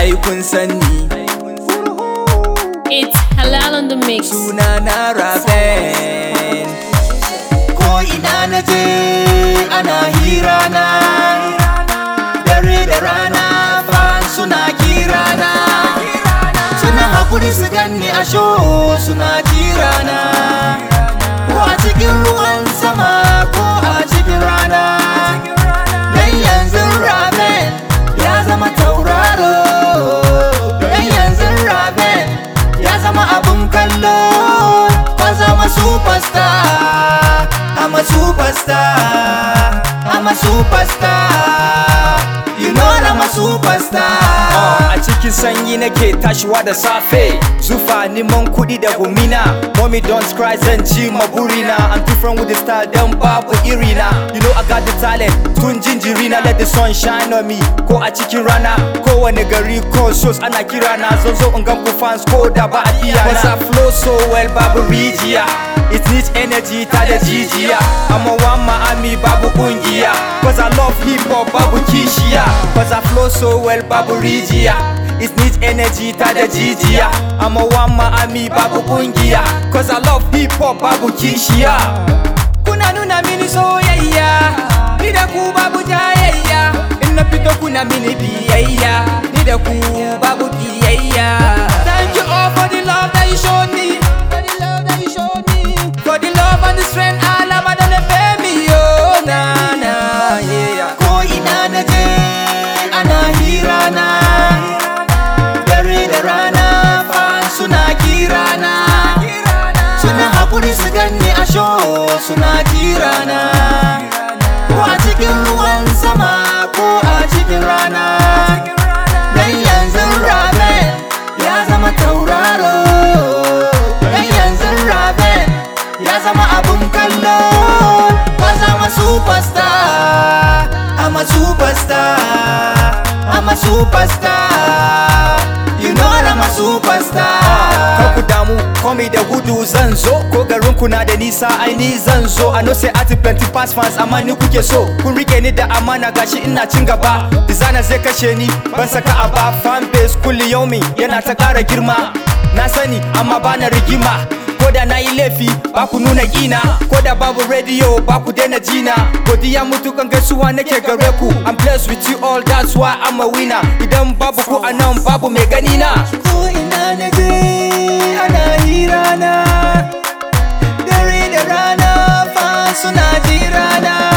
ai kun sanni It's halal on the mix. suna na raben ko ina na je ana hira na dare da rana fan suna kira na suna hakuri su ganni a show suna kira na ko a cikin ruwan sama ko a cikin rana dan yanzu raben ya zama tauraro dan yanzu raben ya zama abun kallo ka zama superstar I'm a superstar I'm a superstar You know I'm a superstar A cikin sanyi nake tashiwa da safe Zufa neman kuɗi da gumina Mommy don't cry zan ci burina I'm different with the style dan babu irina You know I got the talent tun jinjirina Let the sun shine on me Ko a cikin rana Kowane gari ko shows ana kirana Zan zo in gan ku fans ko da ba a biya na Cause I flow so well babu rijiya It needs energy ta da jijiya I'm a one Miami babu kungiya Cause I love hip hop babu kishiya Cause I flow so well babu rijiya It needs energy ta da jijiya I'm a one Miami babu kungiya Cause I love hip hop babu kishiya kuna nuna mini soyayya ni da ku babu jayayya in na fito kuna mini biyayya ni da ku babu biyayya thank you all for the love that you showed me for the love that you showed me for the love and the strength alama da na me oh na na yeah ko ina na je ana hira na dare da rana fan suna kira na suna hakuri su ganni a show suna kirana ko a cikin ruwan sama ko a cikin rana dan yanzu raben ya zama tauraro dan yanzu raben ya zama abun kallo ka zama superstar I'm a superstar I'm a superstar You know I'm a superstar Kar ku damu komai da gudu zan zo ko garin ku na da nisa ai ni zan zo I know say ati plenty pass fans amma ni kuke so kun rike ni da amana gashi ina cin gaba designer zai kashe ni ban saka a ba fan base kulli yaumi yana ta ƙara girma na sani amma bana rigima ko da na yi laifi ba ku nuna kina ko da babu radio ba ku daina jina godiya mutukan gaisuwa nake gare ku I'm blessed with you all that's why I'm a winner idan babu ku anan babu mai gani na ko ina na je ana hira na dare da rana fa suna jira na